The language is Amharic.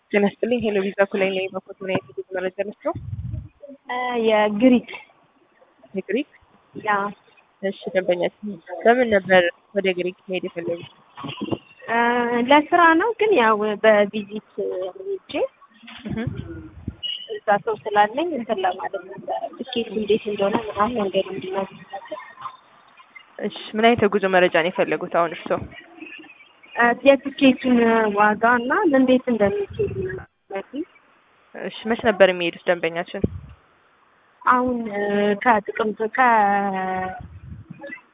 ጤና ይስጥልኝ። ሄሎ ቪዛ ኩላይ ላይ በኮት ምን አይነት የጉዞ መረጃ ነስቸው? የግሪክ የግሪክ ያ እሺ፣ ደንበኛችን በምን ነበር ወደ ግሪክ መሄድ የፈለጉት? ለስራ ነው፣ ግን ያው በቪዚት ሄጄ እዛ ሰው ስላለኝ እንትን ለማለት ነበረ። ትኬት እንዴት እንደሆነ ምናምን መንገድ እንዲነው እሺ፣ ምን አይነት የጉዞ መረጃ ነው የፈለጉት አሁን እርስዎ? የትኬቱን ዋጋ እና እንዴት እንደሚችል እሺ፣ መች ነበር የሚሄዱት ደንበኛችን? አሁን ከጥቅምት ከ